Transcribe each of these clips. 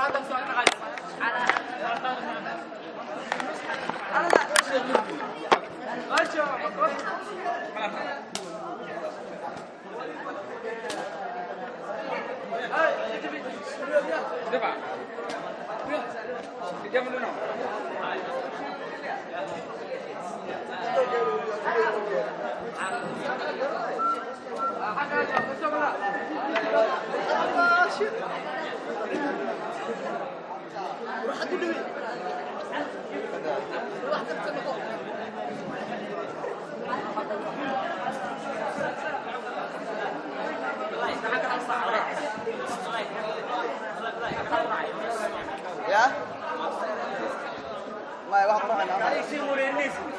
Ya? Maya, wax ku raacayna.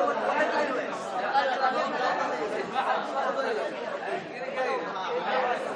Thank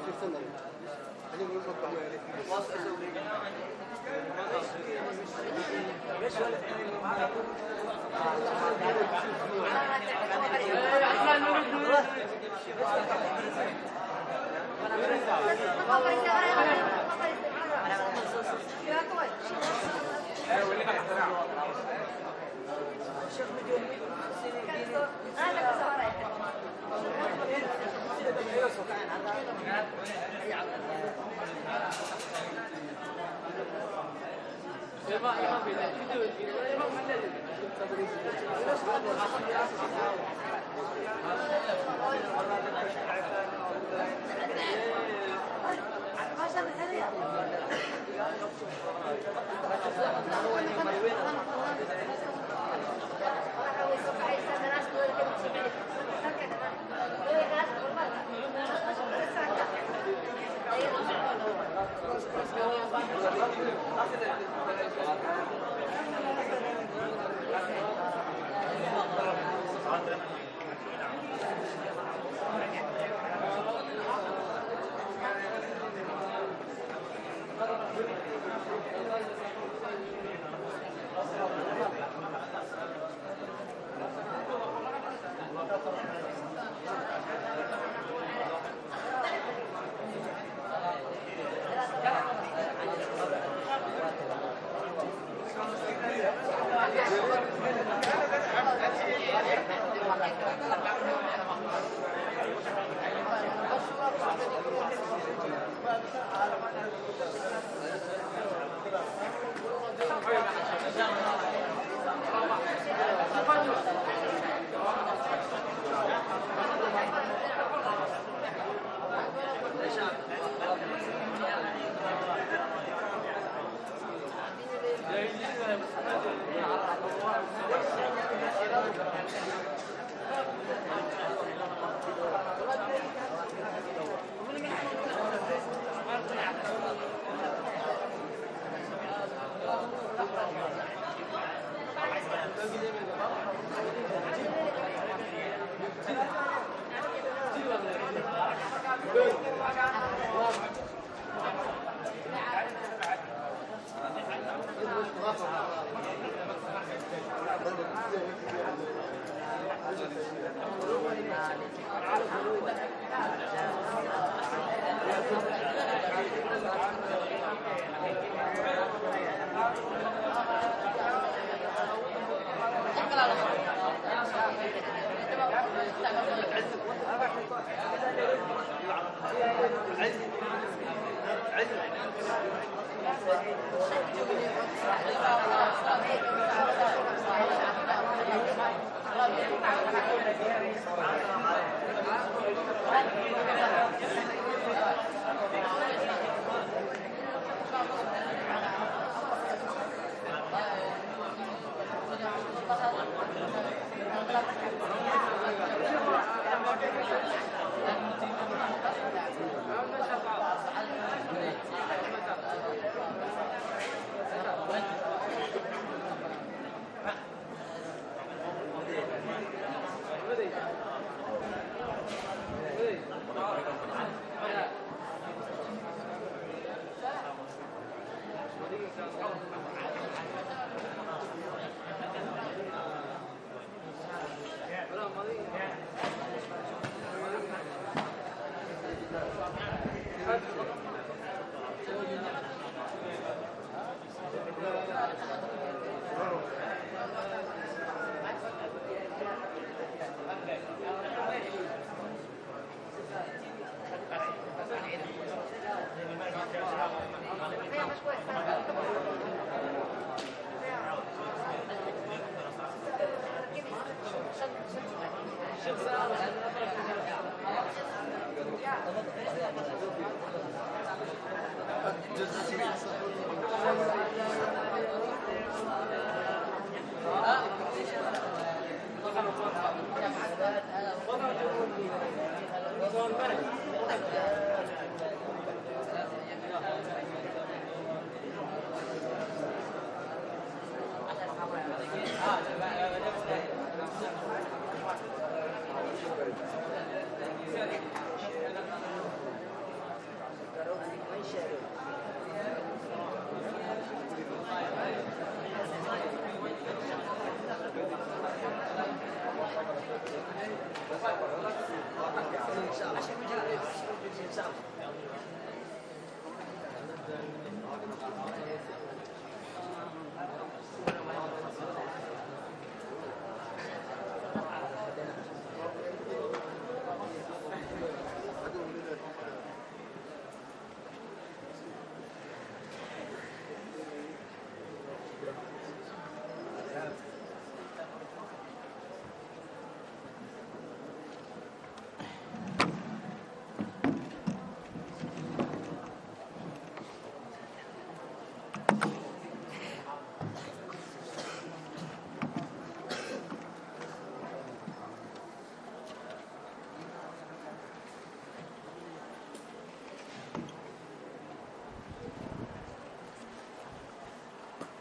Thank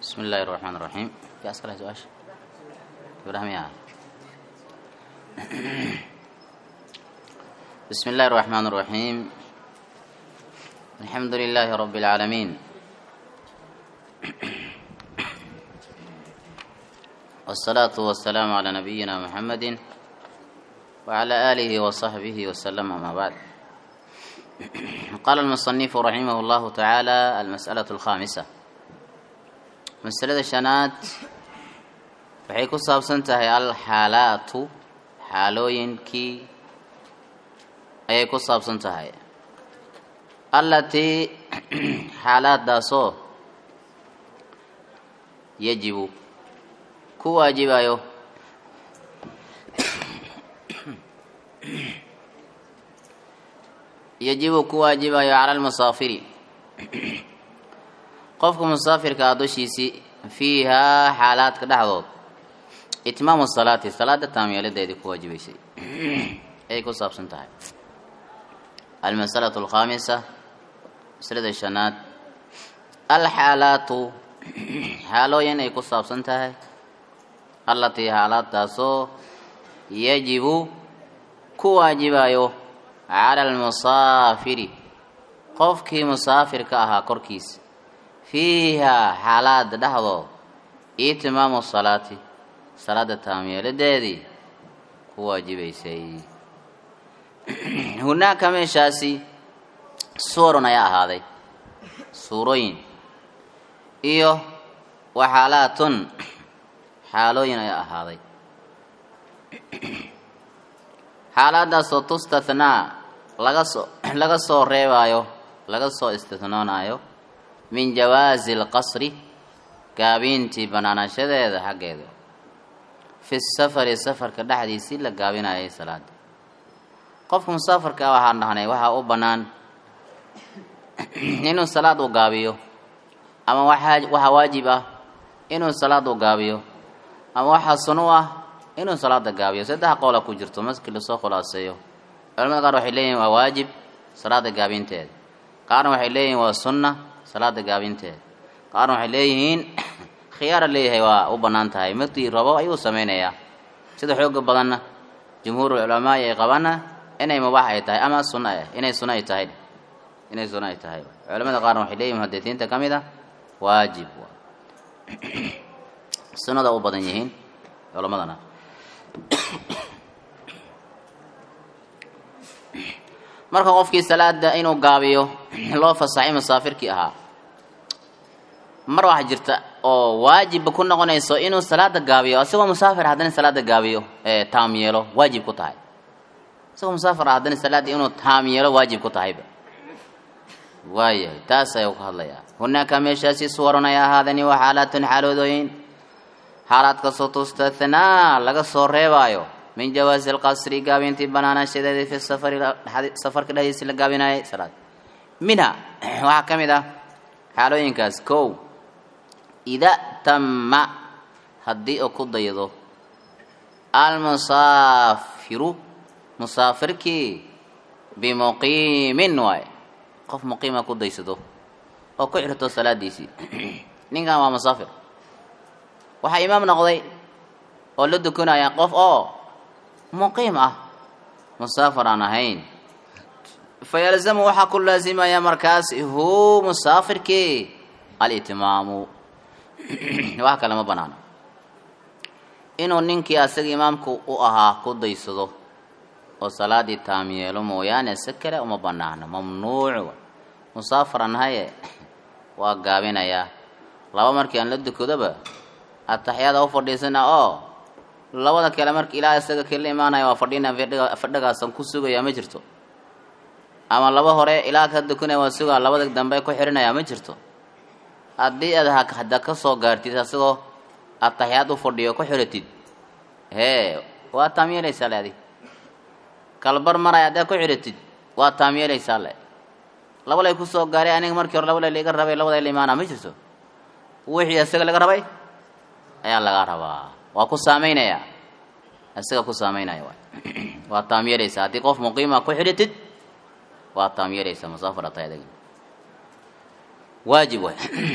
بسم الله الرحمن الرحيم في أسئلة سؤال إبراهيم يا بسم الله الرحمن الرحيم الحمد لله رب العالمين والصلاة والسلام على نبينا محمد وعلى آله وصحبه وسلم أما بعد قال المصنف رحمه الله تعالى المسألة الخامسة مسألة شنات waxay ku saabsan tahay alxaalaatu xaalooyinkii ayay ku saabsan tahay allatii xaalaadaasoo yajibu ku waajibayo yajibu ku waajibayo cala almusaafiri qofka musaafirka ah dushiisii fiihaa xaalaadka dhexdood itmaamu salaati salaada taamyeeladeedii ku waajibaysay ayay ku saabsan tahay almasalatu alkhaamisa masalada shanaad alxaalaatu xaalooyin ay ku saabsan tahay allatii xaalaadtaasoo yajibu ku waajibayo cala almusaafiri qofkii musaafirka ahaa korkiisa fiihaa xaalaada dhexdood itimaamu salaati salaada taamyeeladeedii ku waajibaysay hunaaka meeshaasi suurun ayaa ahaaday suurooyin iyo waxaalaatun xaalooyin ayaa ahaaday xaaladaasoo tustathnaa laga soo laga soo reebaayo laga soo istithnoonayo min jawaasi alqasri gaabiintii banaanashadeeda xaggeeda fi safari safarka dhexdiisii la gaabinayay salaada qofka musaafarka ah waxaan dhahnay waxaa u bannaan inuu salaad u gaabiyo ama waxaa waxaa waajib ah inuu salaad u gaabiyo ama waxaa sunu ah inuu salaada gaabiyo saddex qoola ku jirto markii lasoo khulaaseeyo culamada qaar waxay leeyihin waa waajib salaada gaabinteeda qaarna waxay leeyihiin waa sunna salaada gaabinteeda qaarna waxay leeyihiin khiyaara leeyahay waa u bannaan tahay markii rabo ayuu sameynayaa sida xooga badanna jumhuurul culamaai ay qabaana inay mubaax ay tahay ama sunna ah inay sunna ay tahay inay sunna ay tahay culamada qaarna waxay leeyihin muhadisiinta ka mid a waajib sunnada u badan yihiin culamadana marka qofkii salaada inuu gaabiyo loo fasaxay musaafirkii ahaa mar waxaa jirta oo waajibba ku noqonayso inuu salaada gaabiyo isagoo musaafir haddana salaada gaabiyo ee taam yeelo waajib ku tahay isagoo musaafir ah haddana salaada inuu taam yeelo waajib ku tahayba waayahay taas ayuu ka hadlayaa hunaaka meeshaasi suwarun ay ahaadani waa xaalaatun xaaloodooyin xaalaadkasoo tustathnaa laga soo reebaayo min jawaasi alqasri gaabintii banaanashadeedii fi safari safarka dhexdiisi la gaabinayay salaad minha waxaa ka mid ah xaalooyinkaas kow ida tama haddii uu ku daydo almusaafiru musaafirkii bimuqiimin waay qof muqiima ku daysado oo ku xirto salaadiisii ninkan waa musaafir waxaa imaam noqday oo la dukanaya qof oo muqiim ah musaafir aan ahayn fayalzamu waxaa ku laasimaya markaas hu musaafirkii alitimaamu wax kale ma banaano inuu ninkii asaga imaamku u ahaa ku daysado oo salaadii taam yeelo mooyaane si kale uma banaano mamnuuc musaafir aan ahaye waa gaabinayaa laba markii aan la dukadoba ataxyaada u fadhiisana oo labada kale marka ilaa isaga kala imaanaya waa fadhina fadhigaasan ku sugaya ma jirto ama laba hore ilaa ka dukanaya waa sugaa labada dambe ku xirinaya ma jirto haddii aad hadda ka soo gaartid asagoo ataxyaad u fadhiyo ku xiratid hee waa taam yeelaysaa le adig kalbar maraya haddaad ku xiratid waa taam yeelaysaa le laba lay ku soo gaaray aniga markii hore laba lay laga rabay labada la imaana ma jirto wixii isaga laga rabay ayaa laga rabaa waa ku saamaynaya isaga ku saamaynaya waay waa taam yeelaysaa haddii qof muqiima ku xidhatid waa taam yeelaysaa musaafir tahay adiga waajib waay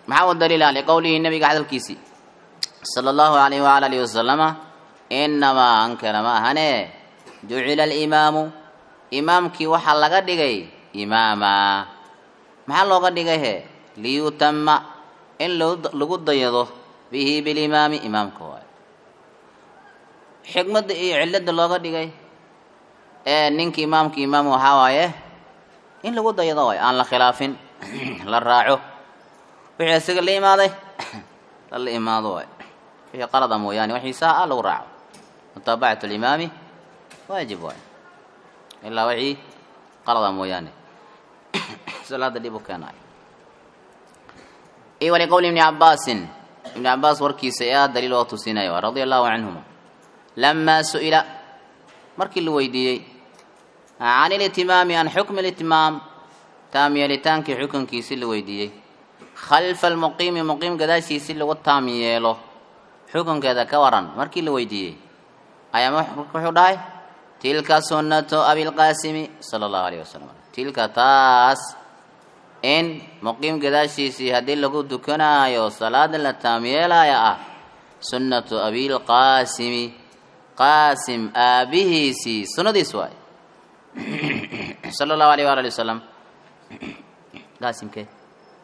maxaa u daliila liqowlihi nabiga hadalkiisii sala allahu alayhi waala alihi wasalama inamaa ankana ma ahane jucila alimaamu imaamkii waxaa laga dhigay imaama maxaa looga dhigay he liyutama in lagu dayado bihi bilimaami imaamka waayo xikmadda iyo cilada looga dhigay ee ninka imaamka imaam waxaa waaye in lagu dayado waayo aan la khilaafin la raaco wixii isaga la imaaday lala imaado waayo wixii qalada mooyaane wixii saa ah lagu raaco mutaabacatu limaami waajib waayo ilaa wixii qalada mooyaane salaada dhib u keenaayo iyo waliqowli ibni cabaasin ibni cabaas warkiisa ee ah daliil oo tusinayo radia allahu canhuma lamaa su-ila markii la weydiiyey can ilitimaami an xukmi litimaam taam yeelitaankii xukunkiisi la weydiiyey khalfa almuqiimi muqiim gadaashiisi lagu taam yeelo xukunkeeda ka waran markii la weydiiyey ayaa wuxuu dhahay tilka sunnatu abilqaasimi sala allahu alayh wasalam tilka taas in muqiim gadaashiisii haddii lagu dukanaayo salaada la taam yeelaya ah sunnatu abilqaasimi qaasim aabihiisii sunnadiis waay sala allahu alayh waala ali wasalam qaasimkee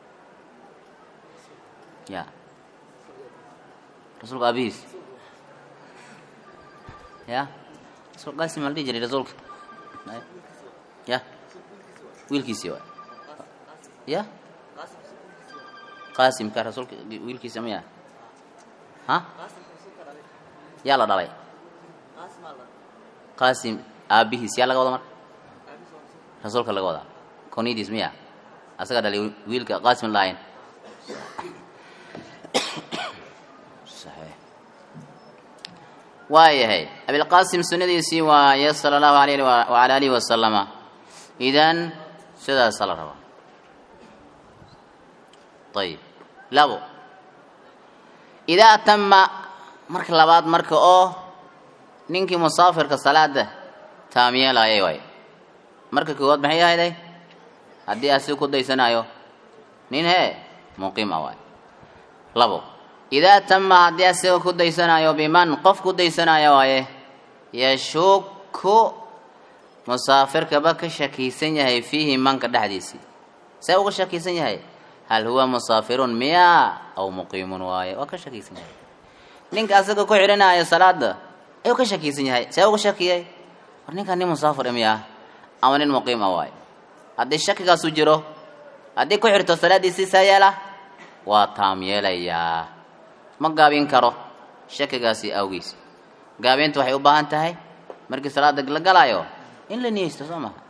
ya rasuulka aabihiis ya rasul qaasim maa la dhihi jiray rasuulka ya wiilkiisii waay ya qaasimka rasuulka wiilkiisa maya ha yaa la dhalay qaasim aabihiis yaa laga wada marka rasuulka laga wadaa konidiis miya asaga dhalay wiilka qaasim laayin waayahay abilqaasim sunnadiisii waaye sala allahu alayh waala alihi wasalama idan sidaasa la rabaa ayib labo idaa tama marka labaad marka oo ninkii musaafirka salaada taamyeelaayay waay marka koowaad maxay ahayday haddii asiga ku daysanayo nin hee muqiim ah waay labo idaa tama haddii asiga ku daysanayo biman qof ku daysanaya waaye yashuku musaafirkaba ka shakiisan yahay fiihi manka dhexdiisii see uga shakiisan yahay hal huwa musaafirun miya aw muqiimun waaye waa ka shakiisan yahay ninka asaga ku xidhanaayo salaada ayuu ka shakiisan yahay see uga shakiyay war ninkan nin musaafir miya ama nin muqiim ah waaye haddii shakigaasu jiro haddii ku xirto salaadiisii saa yeela waa taam yeelayaa ma gaabin karo shakigaasi awgiis gaabinta waxay u baahan tahay markii salaada la galaayo in la niyeysto soo maha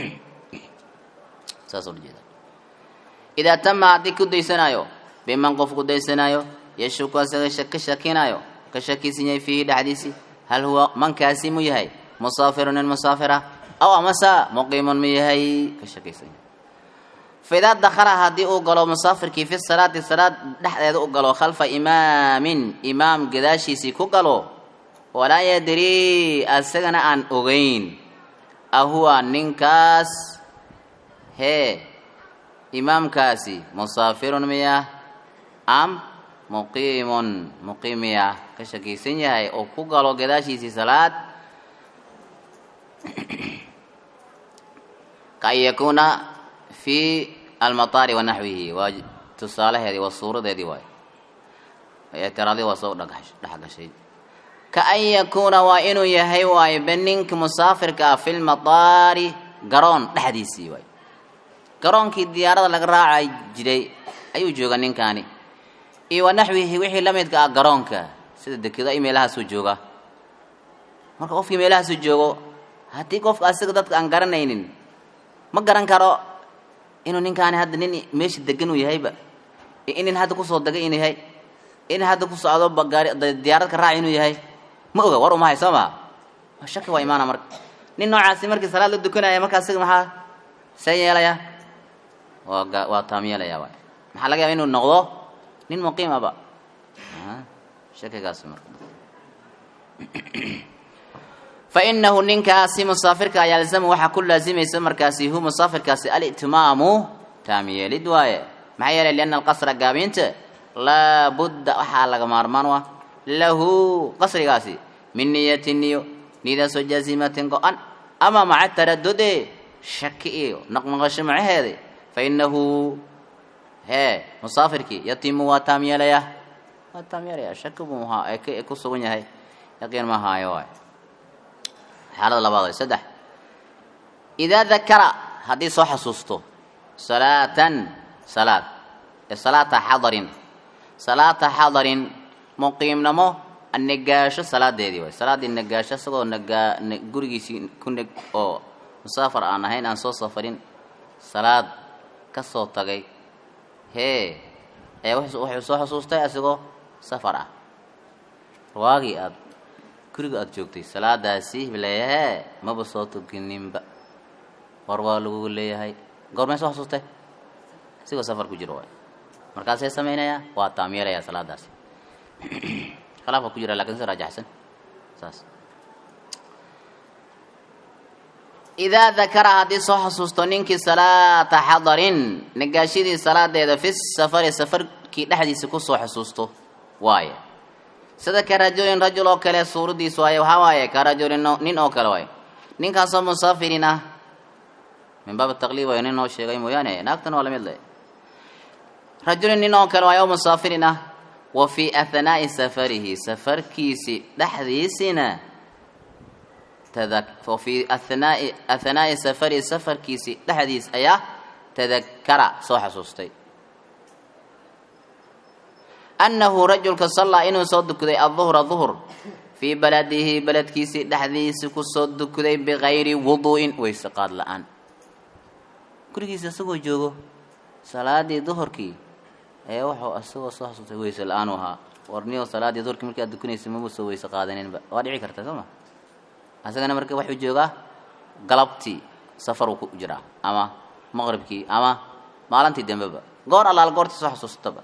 saas ula jeeda idaa tama haddii ku daysanayo biman qof ku daysanayo yashuku asaga ka shakinaayo ka shakiisan yahay fiihi dhexdiisii hal huwa mankaasi mu yahay musaafirun nin musaafira aw amasa muqiimun mu yahay ka shakiisan yahay faidaa dakhala haddii uu galo musaafirkii fi salaati salaad dhexdeeda u galo khalfa imaamin imaam gadaashiisii ku galo walaa yadrii asagana aan ogeyn ahuwa ninkaas hee imaamkaasi musaafirun miya am muqiimun muqiim miya ka shakiysan yahay oo ku galo gadaashiisii salaad ka an yakuuna fi almataari wa naxwihi waa tusaalaheedii waa suuradeedii waay ictiraadii waa soo dhexgashay ka an yakuuna waa inuu yahay waayo be ninka musaafirka ah fi lmataari garoon dhexdiisii waay garoonkii diyaarada laga raacay jiray ayuu jooga ninkaani iyo wa naxwihi wixii la midka ah garoonka sida dekedo ay meelahaasuu jooga marka qofkii meelahaasuu joogo haddii qofka asiga dadka aan garanaynin ma garan karo inuu ninkaani hadda nin meesha degan uu yahayba in nin hadda kusoo degay inuu yahay in hadda ku socdo bagaari diyaarad ka raaci inuu yahay ma oga war umahay soo maa shaki waa imaana marka nin noocaasi markii salaad la dukanaya marka asiga maxaa see yeelaya waa ga waa taam yeelaya waay maxaa laga yaaba inuu noqdo nin muqiim aba shakigaas marka fainahu ninkaasi musaafirka yalzamu waxaa ku laazimaysa markaasi hu musaafirkaasi alitimaamu taam yeelid waaye maxaa yeelay lianna alqasra gaabinta laa budda waxaa laga maarmaan u ah lahu qasrigaasi min niyatin niyo niyadaasoo jaazimatin go-an ama maca taradude shaki iyo naqnaqasho macaheeda fa inahu hee musaafirkii yatimu waa taam yeelayaa waa taam yeelayaa shaki buu ahaa ee k- ku sugan yahay yaqiin ma haayo waay xaalada labaad way saddex idaa dakara haddii soo xasuusto salaatan salaad ee salaata xadarin salaata xadarin muqiimnamo anagaasho salaadeedii waay salaaddii nagaasho isagoo nagaa na- gurigiisii ku neg oo musaafar aan ahayn aan soo safarin salaad ka soo tagay hee ee wuxuu wuxuu soo xusuustay asigoo safar ah waagii aad guriga aada joogtay salaadaasi leeyahee maba soo tukininba war waa lagu leeyahay goormay soo xasuustay asigoo safar ku jiro waay markaasee samaynayaa waa taam yeelayaa salaadaasi khilaafka ku jira lakin si raajaxsan saas idaa dakara haddii soo xasuusto ninkii salaata xadarin nagaashidii salaadeeda fi safari safarkii dhexdiisa kusoo xasuusto waaye sida ka rajulin rajul oo kale suuradiisu waaye waxaa waaye ka rajulin no- nin oo kale waaye ninkaasoo musaafirin ah min baab taqliib waayo nin noo sheegay mooyaane naagtan waa lamid le rajulin nin oo kale waaye oo musaafirin ah wa fii ahnaa'i safarihi safarkiisi dhexdiisina tadak wa fii ahnaa'i ahnaa'i safarihi safarkiisi dhexdiis ayaa tadakara soo xasuustay annahu rajulka sallaa inuu soo dukaday aduhra duhr fii baladihi beledkiisii dhexdiisi kusoo dukaday bikayri wuduu'in wayse qaad la-aan gurigiisa isagoo joogo salaadii duhurkii ee wuxuu isagoo soo xasuustay weyse la-aan u ahaa warniyo salaadii duhurkii markii aad dukanaysa maba soo weyse qaadaninba waa dhici karta soo ma isagana marka waxuu joogaa galabtii safaruu ku jiraa ama maqribkii ama maalintii dambeba goor allaal goortii soo xasuustaba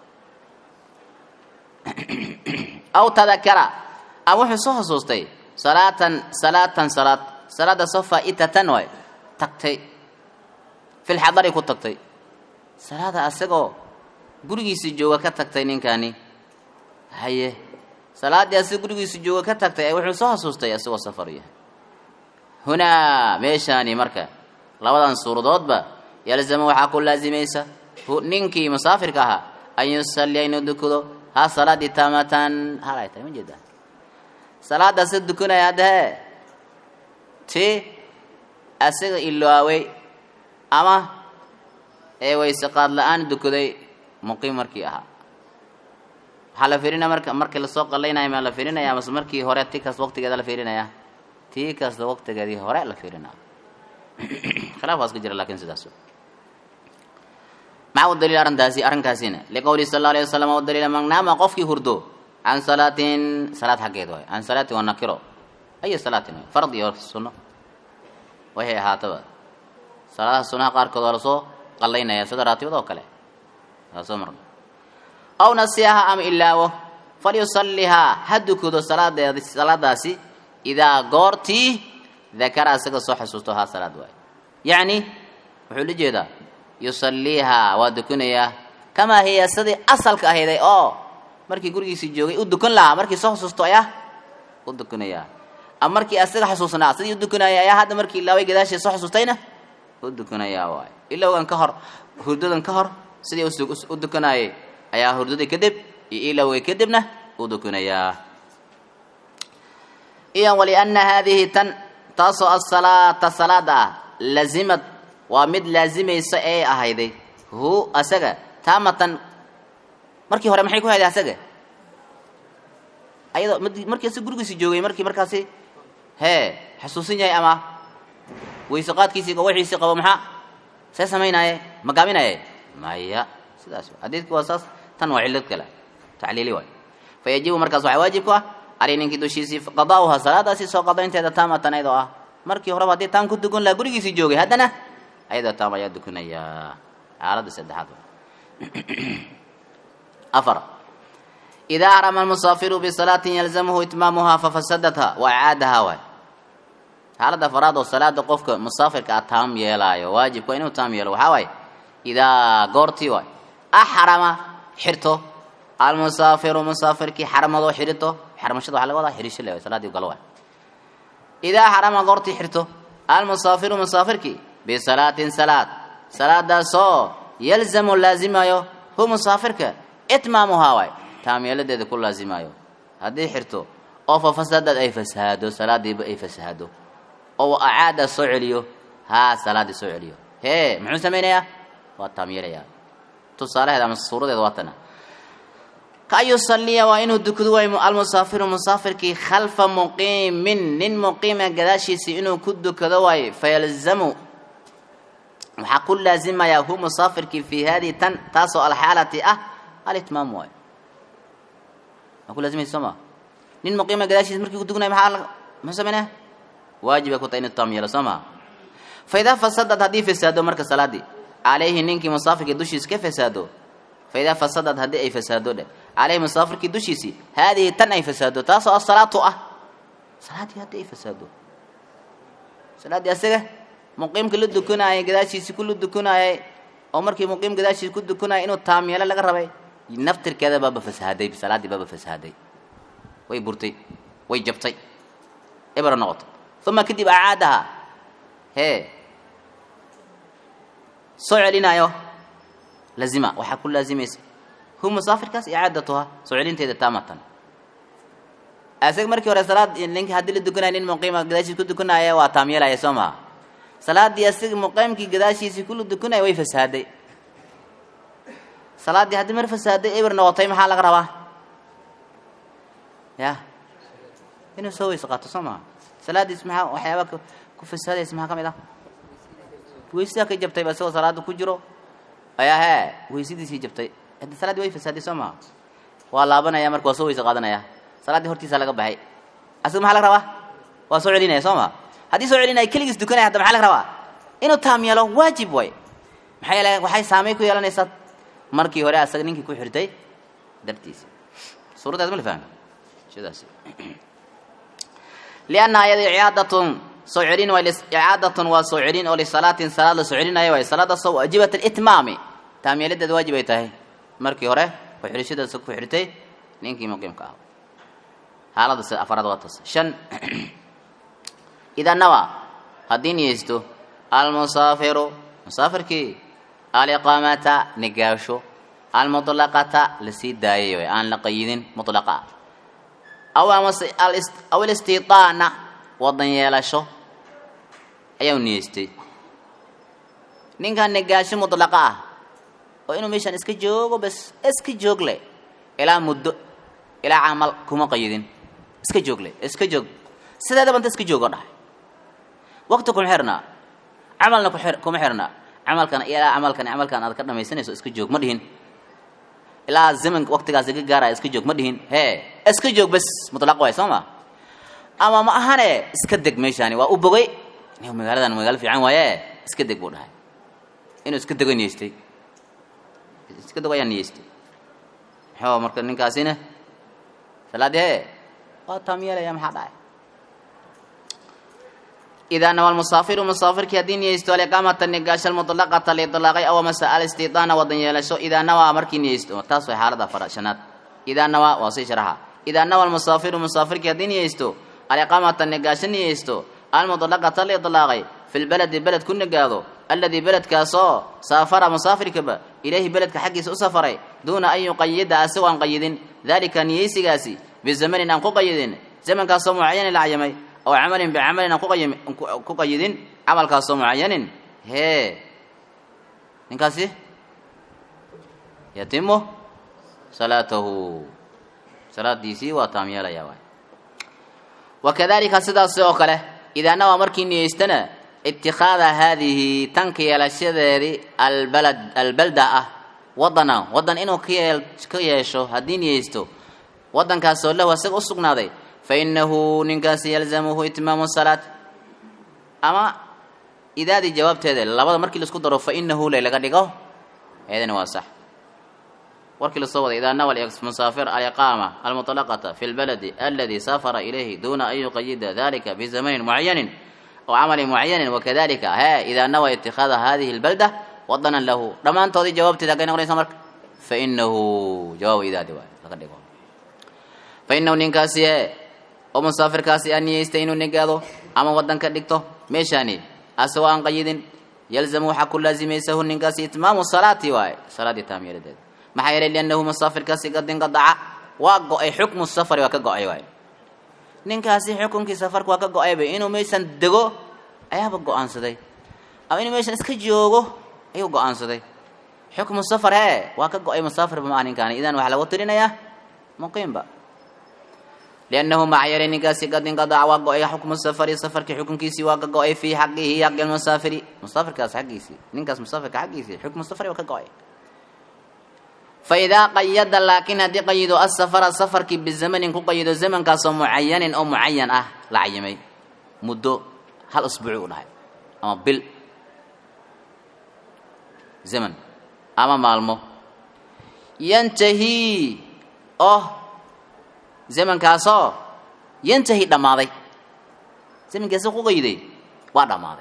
aw tadakara ama wuxuu soo xusuustay salaatan salaatan salaad salaada soo faa-itatan waay tagtay fil xadari ku tagtay salaada asagoo gurigiisi jooga ka tagtay ninkani haye salaaddii asagoo gurigiisi jooga ka tagtay ee wuxuu soo xasuustay asagoo safar yahay hunaa meeshaani marka labadan suuradoodba yalzama waxaa ku laazimaysa hu- ninkii musaafirka ahaa an yusalliya inuu dukado ha salaadii taamatan hal ay tahay ma jeedaa salaadaasa dukanaya hadda hee ti asaga iloaway ama ee wayse qaad la-aan dukaday muqiim markii ahaa waxaa la fiirinaya marka markii lasoo qalaynayo maa la fiirinaya mase markii hore ti kasta waqtigeeda la fiirinaya tii kasta waqtigeedii hore la fiirinaya khilaafkaas ka jira lakin sidaas maxaa u daliil arrintaasi arrinkaasina liqowli sal alla alay wasalam u daliila man naama qofkii hurdo can salaatin salaad xaggeed waay can salaatin waa nakiro aya salaatin waay fard iyo sunno waxay ahaataba salaadaha sunnaha qaarkood waa lasoo qallaynaya sida raatibada oo kale waa soo marna aw nasiyaha ama ilaawo falyusallihaa ha dukado salaadeed salaadaasi idaa goortii dakara isaga soo xasuusto haa salaad waay yacni wuxuu la jeedaa yusalliihaa waa dukanayaa kamaa hiya sidii asalka ahayday oo markii gurigiisii joogay u dukan lahaa markii soo xusuusto ayaa u dukanayaa ama markii asaga xasuusnaa sidii u dukanaya ayaa hadda markii ilaaway gadaashii soo xusuustayna u dukanayaa waay ilowgan ka hor hurdadan ka hor sidii u dukanaayay ayaa hurdadii kadib iyo ilowgay kadibna u dukanayaa iyo waliana haadihi tan taasoo asalaata salaada ah lazimad waa mid laazimaysa ee ahayday hu asaga taamatan markii hore maxay ku hayday asaga ayadoo markii asaga gurigiisi joogay markii markaasi hee xasuusin yahay ama weyse qaadkiisii gawaxiisii qabo maxaa see samaynaye ma gaabinaye maya sidaas xadiidku waa saas tan waa cillad kale tacliili waay fa yajibu markaas waxaa waajib ku ah calay ninkii dushiisii qadaa'uha salaadaasi soo qadaynteeda taamatan ayadoo ah markii horeba haddii taam ku dukan laha gurigiisii joogay haddana ayadoo taam ayaa dukanayaa xaaladda saddexaad afar idaa arama almusaafiru bisalaatin yalzamuhu itmaamuhaa fafasadatha wa icaadahaa waay xaaladda afaraad oo salaada qofka musaafirka ah taam yeelaayo waajibka inuu taam yeelo waxaa waaye idaa goortii waay axrama xirto almusaafiru musaafirkii xaramadoo xirito xaramashada waxaa laga wadaa xirisho le salaadii galo waay idaa xarama goortii xirto almusaafiru musaafirkii bisalaatin salaad salaadaasoo yalzamu laazimayo hu musaafirka itmaamuhaa waay taamyeeladeeda ku laazimayo haddii xirto oo fa fasadad ay fasahaado salaadiiba ay fasahaado oo acaada soo celiyo haa salaadii soo celiyo hee muxuu samaynayaa waa taamyeelayaa tusaalaheeda ama suuradeeda waa tana ka yusaliya waa inuu dukado waay almusaafiru musaafirkii khalfa muqiimin nin muqiima gadaashiisii inuu ku dukado waayo fayalzamu waxaa ku laazimayaa hu musaafirkii fi hadihi tan taasoo alxaalati ah alitmaam waayo waa ku laazimaysa soo maa nin muqiima gadaashiisa markii ku dukanaya maxaa muxuu sameynaya waajibay ku tahay inuu taam yeelo soo maa fa idaa fasadad haddii fasaado marka salaadii calayhi ninkii musaafirkii dushiisa ka fasaado fa idaa fasadad haddii ay fasaado dheh calayhi musaafirkii dushiisii haadihi tan ay fasaado taasoo asalaatu ah salaaddii haddii ay fasaado salaaddii asaga muqiimka la dukanayay gadaashiisii ku la dukanayay oo markii muqiim gadaashiisi ku dukanayay inuu taam yeelo laga rabay naftirkeeda baaba fasahaday salaaddii baaba fasahaday way burtay way jabtay ebra noqotay uma kadib acaadaha hee soo celinayo lazima waxaa ku laazimaysa hu musaafirkaas icaadatuha soo celinteeda taamatan asaga markii hore salaad ninki haddii la dukanaya nin muqiima gadaashiis ku dukanaya waa taamyeelaya soo maha salaaddii asaga muqiimkii gadaashiisii kula dukanaya way fasaaday salaaddii haddii mar fasaaday eber noqotay maxaa laga rabaa ya inuu soo weyse qaato soo maha salaaddiis maxaa waxyaaba ku fasaadaysa maxaa ka mid ah weysadaa ka jabtay ba isagoo salaada ku jiro ayaa hee weysadiisii jabtay haddi salaadii way fasaaday soo maha waa laabanaya marka waa soo weyse qaadanaya salaaddii hortiisa laga baxay asaga maxaa laga rabaa waa soo celinaya soo maha haddii soo celinaya keligiis dukanaya hadda maxaa laga rabaa inuu taam yeelo waajib way maxaa yeele waxay saamay ku yeelanaysaa markii hore asaga ninkii ku xirtay dartiisa suuraddaas ma la fahmi sidaas lianna ayada icaadatun soo celin waa icaadatun waa soo celin oo lisalaatin salaad la soo celinayo waay salaadaasoo waajibat alitmaami taamyeeladeeda waajib ay tahay markii hore ku xirishadaasa ku xirtay ninkii muqiimka ah xaalada s afaraad waa taas shan idaa nawa haddii niyeysto almusaafiru musaafirkii aliqaamata nigaasho almuطlaqata lasii daayay way aan la qayidin mutlaqa aw amase aw alistiitaana wadan yeelasho ayaa niyeystay ninkan nigaasho mutlaqa ah oo inuu meeshaan iska joogo bas iska joog le ilaa muddo ilaa camal kuma qayidin iska joog le iska joog sideeda banta iska joogo dhahay waqti kuma xirnaa camalna kuma xirnaa camalkan ilaa camalkan camalkan aad ka dhamaysanayso iska joog ma dhihin ilaa zamanka waqtigaas iga gaaraya iska joog ma dhihin hee iska joog bas mutlaq waay soo ma ama ma ahane iska deg meeshaani waa u bogay magaaladan magaalo fiican waaye iska deg buu dhahay inuu iska dego niyeystay iska dego ayaa niyeystay maxuu marka ninkaasina salaadii hee waa taam yeelaya maxaa dhacay idaa nawa musaafiru musaafirkii haddii niyeysto aliqaamata nigaasho almuطlaqata liطlaaqay aw mase alistidaana wadan yeelasho idaa nawaa markii niyeysto taas way xaalada fara shanaad idaa nawaa waa sii sharaxa idaa nawa almusaafiru musaafirkii haddii niyeysto aliqaamata nigaasho niyeysto almuطlaqata liطlaaqay fi lbaladi beled ku nigaado alladii beledkaasoo saafara musaafirkaba ilayhi beledka xaggiisa u safaray duuna an yuqayida asagoo aan qayidin dalika niyeysigaasi bizamanin aan ku qayidin zamankaasoo mucayanin la cayamay aw camalin bicamalin aan ku qayidin camalkaasoo mucayanin hee ninkaasi yatimu salaatahu salaadiisii waa taam yeelaya waay wakadalika sidaas oo kale idaa nawaa markii niyeystana itikaada haadihi tanka yeelashadeedii albalad albalda ah wadana wadan inuu kayeel ka yeesho haddii niyeysto wadankaasoo lahu asaga u sugnaaday fainahu ninkaasi yalzamuhu itmaamu salaat ama idaadii jawaabteeda labada markii laisku daro fainahu le laga dhigo eedana waa sax warkii lasoo waday idaa nawa musaafir aliqaama almuطlaqata fi lbaladi aladi safara ilayhi duna an yuqayida dalika bizamanin mucayanin aw camalin mucayanin wakadalika he idaa nawa itikaada hadihi lbalda wadanan lahu dhammaantoodii jawaabteeda haggay noqonaysa marka fainahu jawaabu idaadi waay laga dhigo fainahu ninkaasi e oo musaafirkaasi aan niyeystay inuu negaado ama wadan ka dhigto meeshaani asagoo aan qayidin yalzamu waxaa ku laazimaysahu ninkaasi itmaamu salaati waaye salaadii taamyeeladeeda maxaa yeelay liannahu musaafirkaasi qadin qadaca waa go-ay xukmu safari waa ka go-ay waaye ninkaasi xukunkii safarka waa ka go-ayba inuu meeshan dego ayaaba go-aansaday ama inuu meeshan iska joogo ayuu go-aansaday xukmu safar hee waa ka go-ay musaafirba maa ninkaani idan waxaa lagu tirinayaa muqiimba liannahu maxaa yeelay ninkaasi qadin qadaca waa go-ay xukmu safari safarkii xukunkiisii waa ka go-ay fii xaqihi xaqi lmusaafiri musaafirkaas xaggiisii ninkaas musaafirka xaggiisii xukmu safari waa ka go-ay faidaa qayada laakiin haddii qayido asafara safarkii bizamanin ku qayido zamankaasoo mucayanin oo mucayan ah la cayimay muddo hal usbuuci u dhahay ama bil zaman ama maalmo yantahi oo zamankaasoo yantahi dhammaaday zamankaasi ku qayiday waa dhammaaday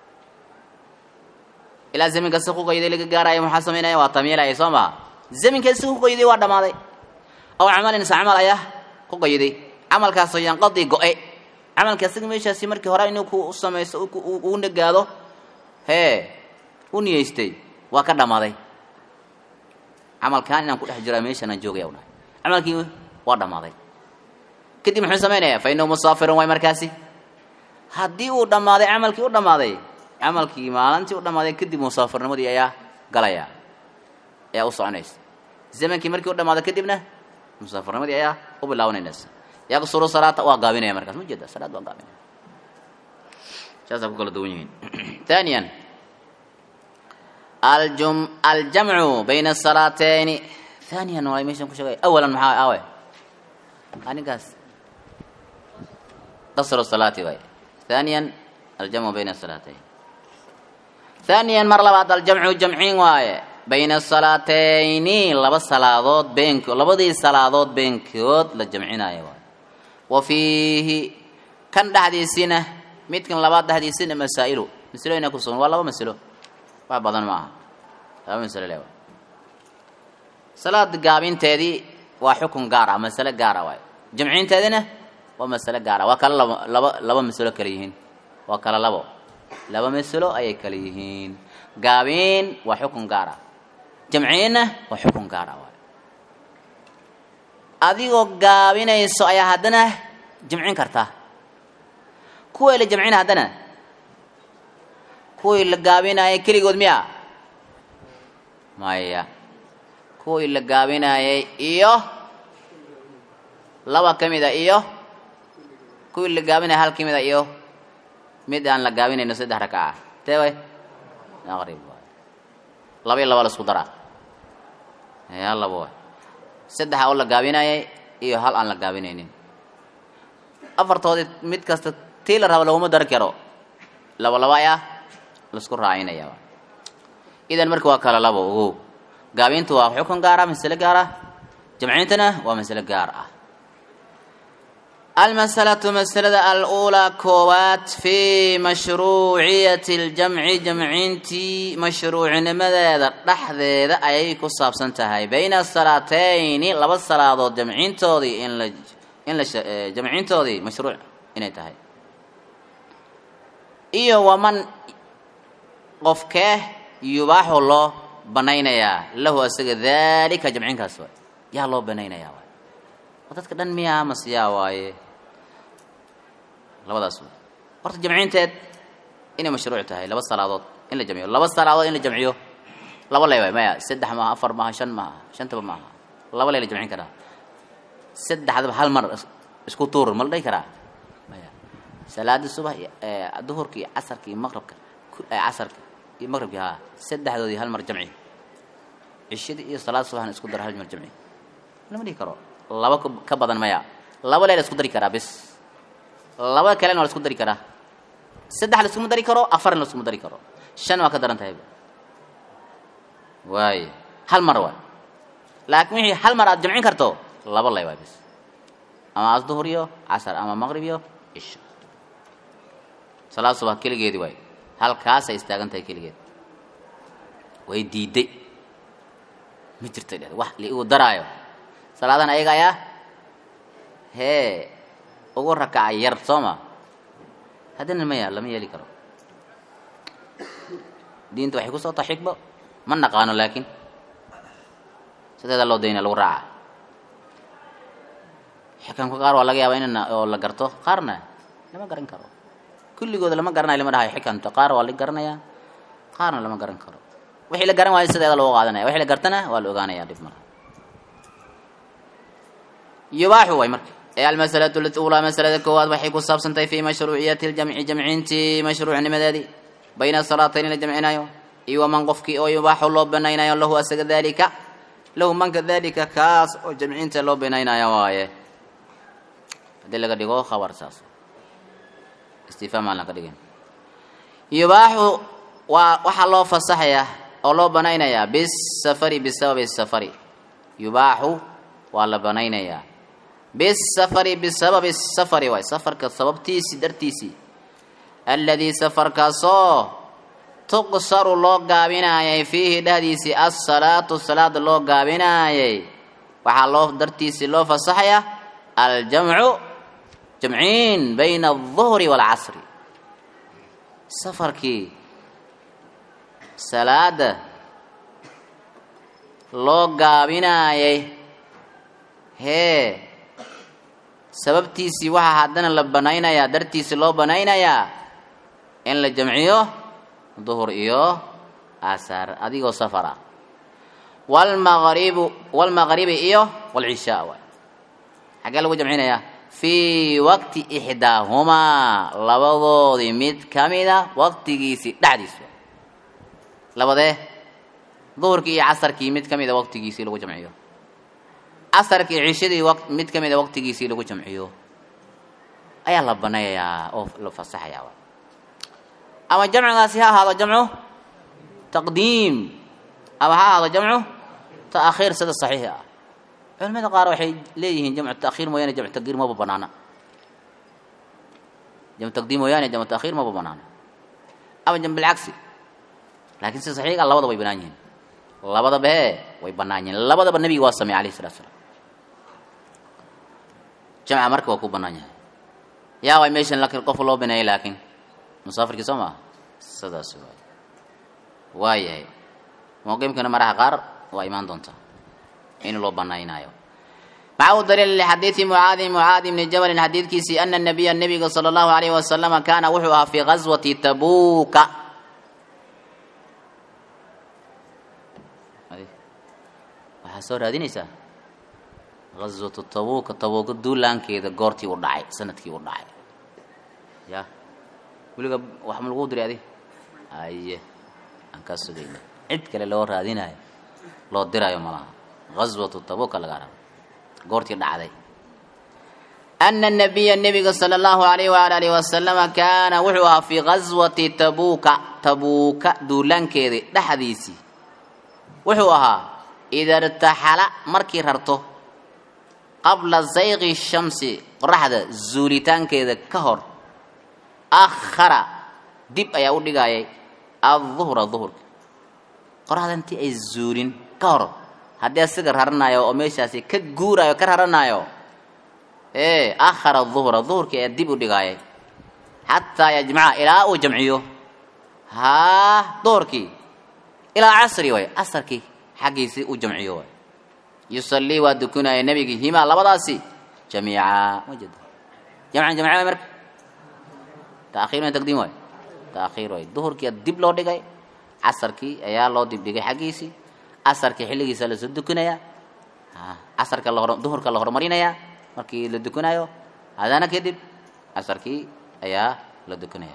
ilaa zamankaasi ku qayiday laga gaaraayo maxaa samaynaya waa tamyiilaya soo maha zaminkaasi ku qayiday waa dhammaaday aw camalin se camal ayaa ku qayiday camalkaasoo yanqadii go-e camalka asaga meeshaasi markii hore inuu ku samaysto uu nagaado hee u niyeystay waa ka dhammaaday camalkaan inaan ku dhex jiraa meeshanaan joogaya u dhahay camalkii waa dhammaaday kadib muxuu samaynayaa fa inahu musaafirun waay markaasi haddii uu dhammaaday camalkii u dhammaaday camalkii maalintii u dhammaaday kadib musaafirnimadii ayaa galaya ayaa u soconaysa zamankii markii u dhamaado kadibna musaafirnimadii ayaa u bilaabanaysa yaqsuru salaata waa gaabinaya markaas ma jeeda salaad waa gaabinaya saasaa ku kala duwan yihiin thaniyan aljum aljamcu bayna asalaateeni thaniyan waa meeshan ku sheegay awalan maxaa awe aninkaas qasru salaati waay thaniyan aljamcu bayna asalaateyn thaniyan mar labaad aljamcu jamciin waaye bayna asalaatayni laba salaadood beenko labadii salaadood beenkood la jamcinaayo waay wa fiihi kan dhexdiisina midkan labaad dhexdiisina masaa'ilu masalooyina ku sugan waa laba masalo wax badan ma aha laba masalo le waay salaad gaabinteedii waa xukun gaar ah masale gaara waay jamcinteedina waa masale gaara waa kala laba laba laba masalo kale yihiin waa kala labo laba masalo ayay kale yihiin gaabin waa xukun gaara jamciinna waa xukun gaara waay adigoo gaabinayso ayaa haddana jamcin kartaa kuwii la jamcina haddana kuwii la gaabinaayay keligood miya maya kuwii la gaabinaayay iyo laba ka mid a iyo kuwii la gaabinaya hal ka mid a iyo mid aan la gaabinayno saddex rakaca tee way aqrib waay laba iyo laba la isku daraa hal laba waay saddexa oo la gaabinayay iyo hal aan la gaabinaynin afartoodii mid kasta tii la rabo laguma dari karo laba laba ayaa laisku raacinaya idan marka waa kala labo ogow gaabintu waa xukun gaar ah masale gaar ah jamcintana waa masale gaar ah almasalatu masalada aluulaa koowaad fii mashruuciyati ljamci jamcintii mashruucinimadeeda dhexdeeda ayay ku saabsan tahay bayna salaatayni laba salaadood jamcintoodii in la in la jamcintoodii mashruuc inay tahay iyo waman qofkee yubaaxu loo banaynayaa lahu asaga daalika jamcinkaas waay yaa loo banaynayaa waay oo dadka dhan miyaa masiyaa waaye labadaas waay horta jamcinteed inay mashruuc tahay laba salaadood in la jamciyo laba salaadood in la jamciyo laba lay waay maya saddex maaha afar maaha shan maaha shantaba maaha laba lay la jamcin karaa saddexdaba hal mar isku tuur ma la dhihi karaa maya salaada subax duhurka iyo casarka iyo maqrabka casarka iyo maqrabki haa saddexdoodii hal mar jamci cishadii iyo salaad subaxna isku dara hal mar jamci lama dhihi karo laba ka badan maya laba lee la isku dari karaa bis laba kalena waa la isku dari karaa saddex la iskuma dari karo afarna la iskuma dari karo shan waa ka daran tahayba waay hal mar waay laakiin wixii hal mar aad jamcin karto laba lay waay bis ama asduhur iyo casar ama maqrib iyo cisho salaad subax keligeedii waay halkaasay istaagan tahay keligeed way diiday ma jirto dheh wax liigu daraayo salaadan ayaga ayaa hee ugu rakacay yar soo ma haddana maya lama yeeli karo diinta waxay ku soo taha xikbo ma naqaano laakiin sideeda loo dayna lagu raaca xikamka qaar waa laga yaabaa in oo la garto qaarna lama garan karo kulligooda lama garanayo lama dhahayo xikamta qaar waa la garanayaa qaarna lama garan karo wixii la garan waayo sideeda loogu qaadanaya wixii la gartana waa la ogaanaya dhib mala yubaaxu way marka ee almasalatu lula masalada koowaad waxay ku saabsantahay fi mashruuciyati ljamci jamcintii mashruucnimadeedii bayna salaatayn la jamcinayo iyo waman qofkii oo yubaaxu loo banaynayo lahu asaga dalika lahu manka dalika kaas oo jamcinta loo banaynaya waaye haddii laga dhigo khabar saas istifhaam aan laga dhigin yubaaxu waa waxaa loo fasaxayaa oo loo banaynayaa bisafari bisababi safari yubaaxu waa la banaynayaa bisafari bisababi safari waay safarka sababtiisii dartiisii alladii safarkaasoo tuqsaru loo gaabinaayay fiihi dhexdiisii assalaatu salaada loo gaabinaayay waxaa loo dartiisii loo fasaxayaa aljamcu jamciin bayna alduhri waalcasri safarkii salaada loo gaabinaayay hee sababtiisii waxaa haddana la banaynayaa dartiisii loo banaynayaa in la jamciyo duhur iyo asaar adigoo safar ah walmaqribu walmaqribi iyo walcishaa waay xaggee lagu jamcinayaa fii waqti ixdaahumaa labadoodii mid ka mida waqtigiisii dhexdiis labadee duhurkii iyo casarkii mid ka mida waqtigiisii lagu jamciyo casarkii cishadii mid ka mida waqtigiisii lagu jamciyo ayaa la banayayaa oo la fasaxayaa ama jamcigaasi ha ahaado jamcu taqdiim ama ha ahaado jamcu ta'khiir sida saxiixa ah culimada qaar waxay leeyihiin jamcu ta'khiir mooyaane jamcu taqdiir maba banaana jamcu taqdiim mooyaane jamcu ta'khiir maba banaana ama jamcu bilcagsi laakiin sida saxiixa labada way banaan yihiin labadaba hee way banaan yihiin labadaba nebiga waa sameey alayhi salatu salaam jamca marka waa ku banaan yahay yaa way meeshan laakiin qof loo baneeyay laakiin musaafirkii soo maa sidaas waay waayahay mawqimkana maraha qaar waa imaan doontaa in loo banaynaayo maca u daliil lixadiidi mucaadi mucaadi bni jabalin xadiidkiisii ana nabiya nebiga sala allahu alayhi wasalama kaana wuxuu ahaa fii gazwati tabuuka waxaa soo raadinaysaa gazwatu tabuuka tabuuka duulaankeeda goortii u dhacay sanadkii u dhacay ya weliga wax ma lagu diray adi aye aan kaa sugayna cid kale loo raadinayo loo dirayo malaha gazwatu tabuuka laga rabo goortii dhacday ana nabiya nebiga sala allahu alayh waala alihi wasalama kaana wuxuu ahaa fii gazwati tabuuka tabuuka duulaankeedii dhexdiisii wuxuu ahaa ida irtaxala markii rarto qabla zayqi shamsi qoraxda zuulitaankeeda ka hor akhara dib ayaa u dhigayay aduhra duhurka qoraxda intii ay zuulin ka hor haddii asiga raranayo oo meeshaasi ka guurayo ka raranayo ee akhara duhra duhurkii ayaa dib u dhigaayay xataa yajmaca ilaa uu jamciyo haa duhurkii ilaa casri way casarkii xaggiisii uu jamciyo way yusallii waa dukunaya nebigii himaa labadaasi jamiica wajada jamcan jamca way marka taakhiir way taqdiim waay taakhiir way duhurkii dib loo dhigay casarkii ayaa loo dib dhigay xaggiisii casarkii xilligiisa lasoo dukunaya casarka la duhurka la horumarinayaa markii la dukunayo hadana kadib casarkii ayaa la dukunaya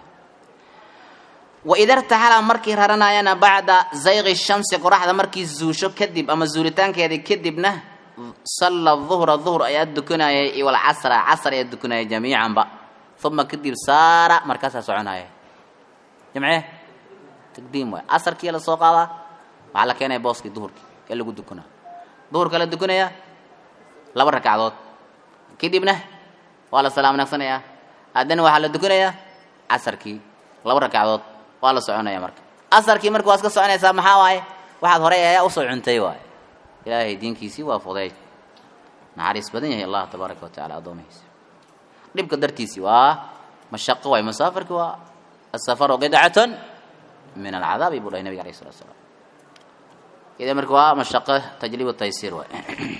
waida irtaxala markii raranayana bacda zayqi shamsi qoraxda markii zuusho kadib ama zuulitaankeedii kadibna salla duhra duhr ayaa dukunayay iwalcasra casr ayaa dukunayay jamiicanba uma kadib saara markaasaa soconaya jamcee taqdiim waay casarkii la soo qaadaa waxaa la keenaya booskii duhurkii ee lagu dukunaa duhurka la dukunaya laba ragcadood kadibna waa la salaam naqsanayaa haddana waxaa la dukunayaa casarkii laba ragcadood waa la soconaya marka asarkii marka waa iska soconaysaa maxaa waaye waxaad horey ayaa usoo cuntay waaye ilaahay diinkiisii waa fudeyd naxariis badan yahay allah tabaaraka wa tacala addoomihiisa dhibka dartiisii waa mashaqo waay musaafirki waa asafaru qidcatun min alcadaabi buu dhahay nabiga alayh salatu salaam ida marka waa mashaqo tajliib taysiir waay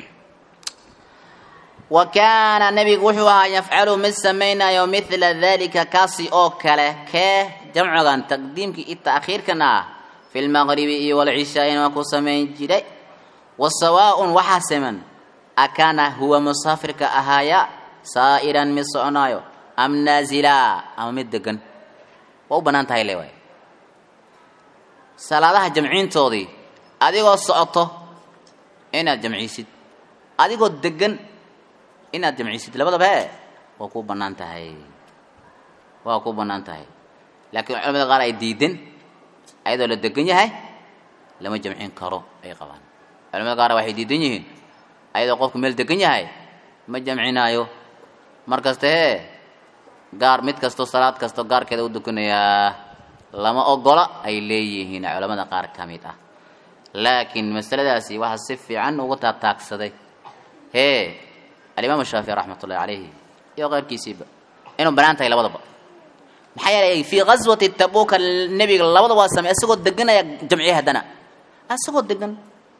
wa kaana nabigu wuxuu ahaa yafcalu mid samaynayo mila dalika kaasi oo kale kee jamcigan taqdiimkii iyo ta'khiirkan ah fi lmaqribi iyo walcishaa'in waa ku samayn jiray wa sawaaun waxaa siman akaana huwa musaafirka ahaaya saa'iran mid soconaayo am naazila ama mid degan waa u bannaan tahay le waay salaadaha jamciintoodii adigoo socoto inaad jamciisid adigoo degan inaad jamciisid labadaba e waa ku bannaan tahay waa ku bannaan tahay laakiin culamada qaar ay diideen ayadoo la degan yahay lama jamcin karo ay qabaan culamada qaar waxay diidan yihiin ayadoo qofku meel degan yahay ma jamcinaayo mar kasta hee gaar mid kasto salaad kasto gaarkeeda u dukanayaa lama ogola ay leeyihiin culamada qaar ka mid ah laakiin masaladaasi waxaa si fiican uga taataagsaday hee alimaam shaafici raxmat ullahi calayhi iyo keyrkiisiiba inuu banaan tahay labadaba maxaa yeelay fii gaswati tabuka nebiga labada waa samey isagoo deganaya jamciye haddana isagoo degan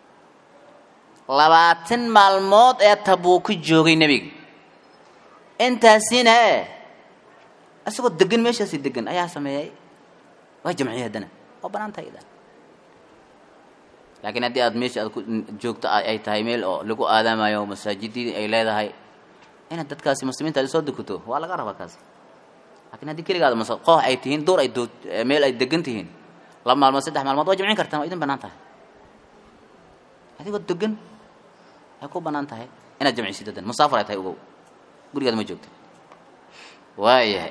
labaatan maalmood ee tabuuka joogay nebiga intaasina e isagoo degan meeshaasi degan ayaa sameeyay waa jamciye haddana waa banaan tahay idan laakiin haddii aad meesha aad ku joogto ay tahay meel oo lagu aadaamayo masaajidii ay leedahay inaad dadkaasi muslimiinta aad soo dukato waa laga rabaa kaasi laakiin haddii keligaada mas koox ay tihiin duur ay doo meel ay degan tihiin laba maalmood saddex maalmood waa jamcin kartaan waa idin banaan tahay adigoo degan ay ku banaan tahay inaad jamcisid dadan musaafar ay tahay ogow gurigaad ma joogta waayahay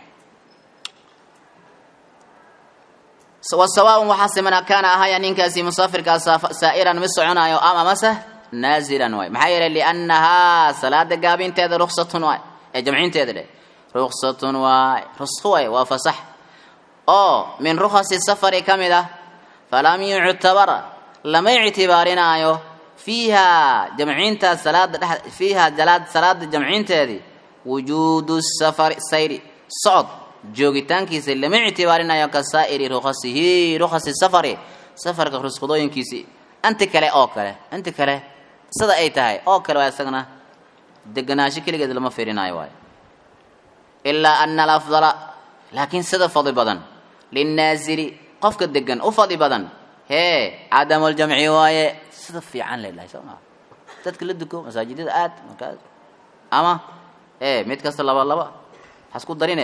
wasawaaun waxaa simana kaana ahaya ninkaasi musaafirkaa saa'iran mid soconaayo am amase naazilan waay maxaa yeelay liannahaa salaada gaabinteeda ruksatun waay ee jamcinteeda dheh ruksatun waay rusqo waay waa fasax oo min rukhasi safari ka mid ah falam yuctabar lama ictibaarinaayo fiiha jamcinta salaada dhe fiiha jalaad salaada jamcinteedii wujuudu safari sayri socod joogitaankiisa lama ictibaarinayo ka saa'iri rukhasihi rukhasi safari safarka rusqadooyinkiisii inti kale oo kale inti kale sida ay tahay oo kale waa isagana deganaansho keligeed lama fiirinayo waayo ilaa ana alafdala laakiin sida fadli badan linnaasili qofka degan u fadli badan hee cadamuljamci waaye sida fiican la dhahay soo maa dadka la duko masaajidada aad markaas ama ee mid kasta laba laba hasku darine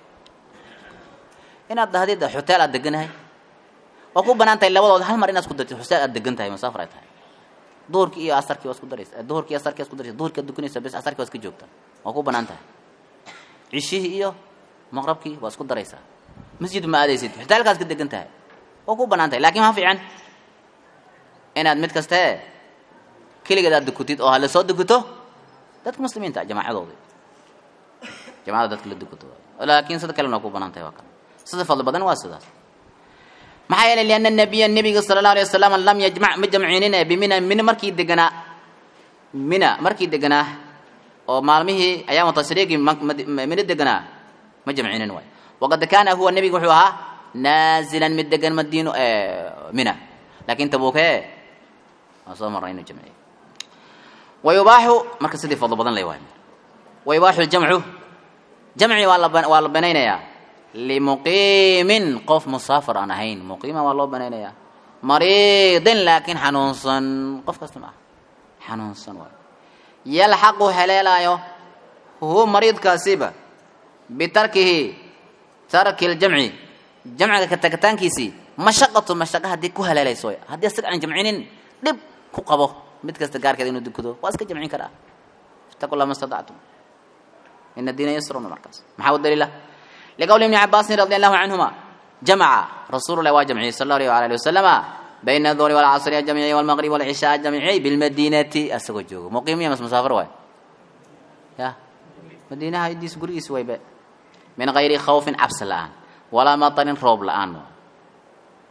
inaad dahdid xuteel aad deganahay waa ku banaan tahay labadood hal mar inaad isku dartid xuseel aad degan tahay masaafar ay tahay duhurkii iyo asarkii waa isku daraysa duhurkii asarkii waa isku daraysa duhurkii aad dukanaysa bes asarkii waa iska joogta waa ku banaan tahay cishihii iyo maqrabkii waa isku daraysaa masjid ma aadaysid xutaalkaas ka degan tahay waa ku banaan tahay lakin ma fiican inaad mid kaste keligeed aad dukutid oo hala soo dukuto dadka muslimiinta jamaacadoodi jamacada dadka la dukuto laakin sida kalena waa ku banaan tahay waa kale sida fadli badan waa sidaas maxaa yeelay lianna nabiya nebiga sala allahu alay wasalam lam yajmac ma jamcinine bimina mina markii deganaa mina markii deganaa oo maalmihii ayaamu tashriiqi mina deganaa ma jamcinin waay waqad kaana huwa nebigu wuxuu ahaa naazilan mid degan madiino mina laakin tabuuke waan soo marnay inuu jamciyo wayubaaxu marka sidii fadlo badan lay waay wayubaaxu ljamcu jamci waa la waa la banaynayaa limuqiimin qof musaafir aan ahayn muqiima waa loo banaynayaa mariidin laakiin xanuunsan qof kasta ma ah xanuunsan waay yalxaqu heleelaayo huwa mariidkaasiba bitarkihi tarki ljamci jamciga ka tagitaankiisii mashaqatu mashaqa haddii ku haleelayso haddii asaga aan jamcinin dhib ku qabo mid kasta gaarkeeda inuu dukado waa iska jamcin karaa ittaqu llah ma statactum ina diina yasrun markaas maxaa u daliila liqowli ibni cabaasin radi allahu canhuma jamaca rasuulu lahi waa jamciyey sal allahu alayh ali wasalama bayna aduhri walcasri ajamciyey walmaqrib walcishaa ajamciyey bilmadinati asagoo joogo muqiimiya mas musaafir waay ya madiinaha idiis gurigiis waybe min gayri khawfin cabsi la-aan walaa matarin roob la-aan